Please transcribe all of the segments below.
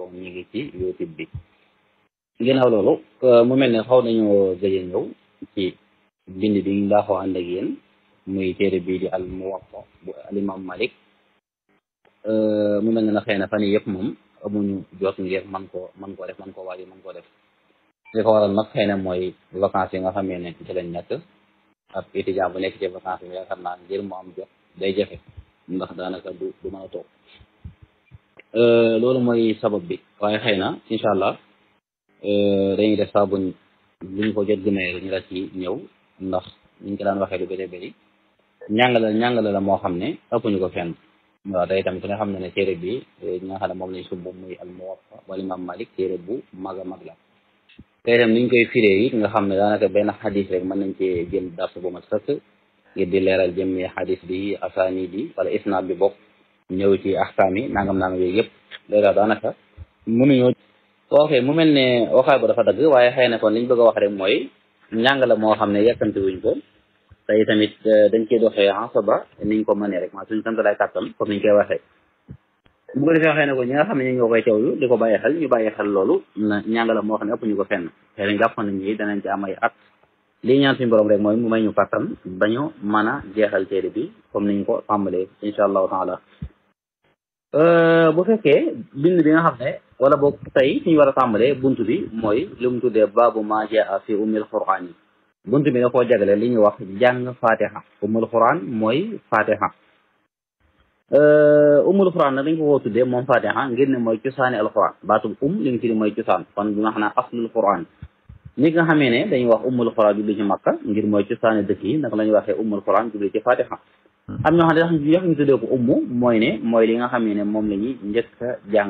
ñu ngi ci youtube bi ginnaaw loolu mu mel ne xaw nañoo gëj a ñëw ci bind bi ñu baaxoo ànd ak yéen muy téere bii di al muwatta bu al imam malik mu mel ne na xëy na fan yii yëpp moom amuñu jot ngir man koo man koo def man koo waaj man koo def li ko waral nag xëy na mooy vacances yi nga xamee ne ci lañ nekk ab étudiant bu nekk ci vacances yi yaakaar naa ngir mu am jot day jafe ndax daanaka du du mën a toog loolu mooy sabab bi waaye xëy na incha allah dañuy def saa buñ buñ ko jot gëmee ñu la ci ñëw ndax ñu ko daan waxee lu bëri bëri ñàngale ñàngale la moo xam ne ëpp ñu ko fenn waaw day tamit ku nga xam ne ne téere bi ñi nga xam ne moom lañ sumb muy al muwatta wala imam malik téere bu mag a mag la te itam niñ koy firee it nga xam ne daanaka benn xadis rek mën nañ cee jël dars bu ma sëkk ngir di leeral jëmmi xadis bi asaani bi wala isnaad bi bokk ñëw ci axkaam yi nangam nangam yooyu yëpp léegi daanaka mënuñoo ok mu mel ne waxaay bu dafa dagg waaye xëy na kon liñ bëgg a wax rek mooy njàng la moo xam ne yàkkamti wuñ ko tey tamit dañ ciy doxee asaba niñ ko mënee rek maa suñu sant lay kàttan comme niñ koy waxee bu ko defee xëy na ko ñi nga xam ne ñu ñoo koy teewlu di ko bàyyi xel ñu bàyyi xel loolu na njàng la moo xam ne ëpp ñu ko fenn xëy na jàpp nañ ñi danañ ci am ay at lii ñaan suñu borom rek mooy mu may ñu kàttan bañu mën a jeexal téere bi comme niñ ko tàmbalee incha allahu taala bu fekkee bind bi nga xam ne wala boog tey fi ñu war a tàmbalee bunt bi mooy li mu tuddee baabu ma jaa fi ummil quraan yi bunt bi da koo jagale li ñuy wax jàng fatiha ummul quraan mooy fatiha ummul quraan nag dañ ko koo tuddee moom fatiha ngir ne mooy cosaani alquran baatub um li nga fi mooy cosaan kon bi nga xam ne aslul quraan ni nga xamee ne dañuy wax ummul quraan jubli ci makka ngir mooy cosaani dëkk yi naka la ñuy waxee ummul quraan jubli ci fatiha am ñoo xam ne tax yox ñu tuddee ko ummu mooy ne mooy li nga xam ne moom la ñuy njëkk a jàng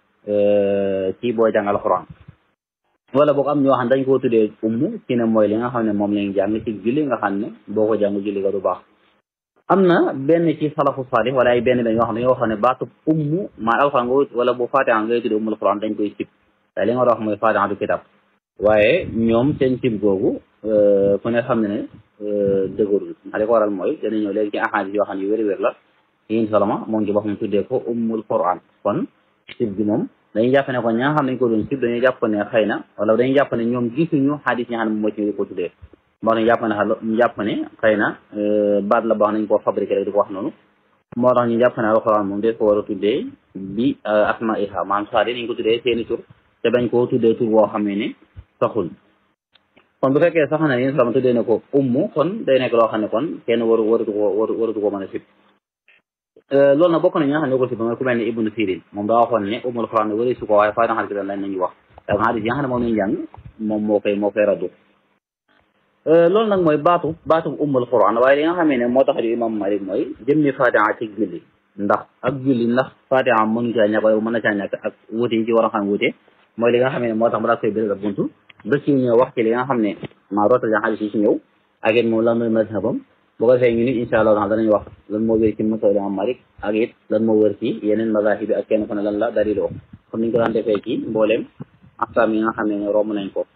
ci boo jàng alxuraan wala boog am ñoo xam ne dañ koo tuddee ummu ci ne mooy li nga xam ne moom la ñuy jàng ci julli nga xam ne boo ko jàng julli ga du baax am na benn ci salafu salih wala ay benn benn yoo xam ne yoo xam ne baatu ummu maa alxuraan nga wala bu fatiha ngay tuddee ummul xuraan dañ koy sib te li nga wax mooy fatiha du kitab waaye ñoom seen sib googu ku ne xam ne ne dëgërul li ko waral mooy dana ñëw léegi ci ahadis yoo xam ne yu wér-wér la yin salama moom ci boppam tuddee ko ummul quran kon sib bi moom dañuy jàpp ne kon ña nga xam ne dañ ko doon sib dañuy jàpp ne xëy na wala dañuy jàpp ne ñoom gisuñu xadis yi nga xam ne moo ci ko tuddee moo tax ñu jàpp ne ñu jàpp ne xëy na baat la baax nañ koo fabriqué rek di ko wax noonu moo tax ñu jàpp ne alquran moom des ko war a tuddee bi asma iha maanaam saadi nañ ko tuddee seeni tur te bañ koo tuddee tur boo xam ne saxul kon bu fekkee sax na yéen sama tuddee ne ko ummu kon day nekk loo xam ne kon kenn waru waratu ko waru waratu ko mën a sib loolu nag bokk na ñi nga xam ne ko sib mooy ku mel ne ibnu sirin moom daa waxoon ne ummul quran ne wari su ko waaye fatiha ki lañ nañu wax da nga hadis yi nga xam ne moom lañu jàng moom moo koy moo koy raddu loolu nag mooy baatu baatu ummul quran waaye li nga xamee ne moo tax di imam malik mooy jëmmi fatiha ci julli ndax ak julli ndax fatiha mënu caa ñàkk wala mën na caa ñàkk ak wuute yi ci war a xam wuute mooy li nga xamee ne moo tax mu daa koy biral buntu ba ci ñëw wax ci li nga xam ne maa rootal xadis yi ci ñëw ak it moom lan mooy mazhabam bu ko defee ñu nit incha allah danañ wax lan moo wér ci mazhab imam malik ak it lan moo wér ci yeneen mazahib bi ak kenn ku ne lan la daliloo comme niñ ko daan defee ci mbooleem axkaam yi nga xam ne romb nañ ko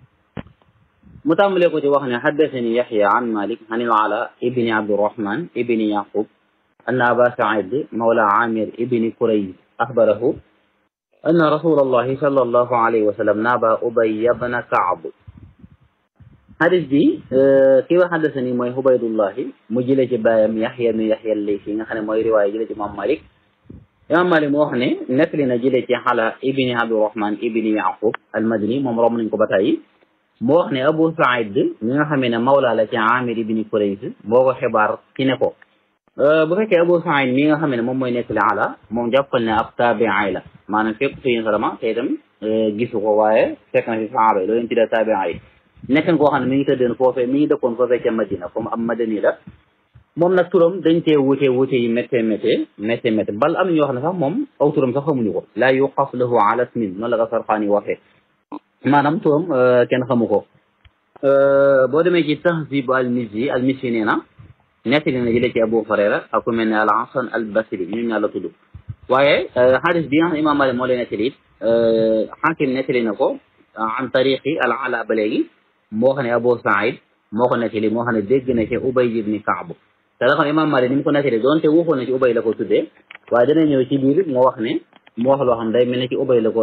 mu tàmbalee ko ci wax ne xaddasani yaxya an malik an il ala ibni abdirahman ibni yaqub anna aba said mawla amir ibni kurays axbarahu أن رسول الله صلى الله عليه وسلم نابى أبي بن كعب حديث دي كيف حدثني موي عبيد الله مجلة بايم يحيى بن يحيى الليثي nga xam ne mooy riwaaya jële ci Imam Malik Imam Malik moo wax ne nettali na jële ci xala ibni Abdurahman ibni Yaqub al-Madani moom romb nañ ko ba tey moo wax ne Abu Saïd mi nga xamee ne mawla la ci Amir ibni Kurays boo ko xibaar ci ne ko bu fekkee Abu Saïd mi nga xam ne moom mooy nettali ala moom jàppal ne ab taabi'i la maanaam fekk fi salama te itam gisu ko waaye fekk na fi sahaaba yi loolu leen tuddee taabi'i yi nekkan koo xam ne mi ngi tëddoon foofee mi ngi dëkkoon foofee ca Madina comme am madani la moom nag turam dañ cee wute wute yi méttee méttee méttee méttee bal am ñoo xam ne sax moom aw turam sax xamuñu ko laa yuqas lahu ala ismin noonu la ko Sarqaani waxee maanaam turam kenn xamu ko boo demee ci tahzib al mizzi al mizzi nee na nettali na jëlee ci Abu Hurayra ak ku mel ne al Hasan al Basri ñu ñaar la tudd waaye xadis bi nga xam ne Imam Malik moo leen nettali it xaakim nettali na ko an tariqi al ala ba léegi moo xam ne Abu Saïd moo ko nettali moo xam ne dégg na ci Ubay ibni Kaab te la xam ne Imam Malik ni mu ko nettali doonte waxoon na ci Ubay la ko tuddee waaye dana ñëw ci biir moo wax ne mu wax loo xam day mel ne ci Ubay la ko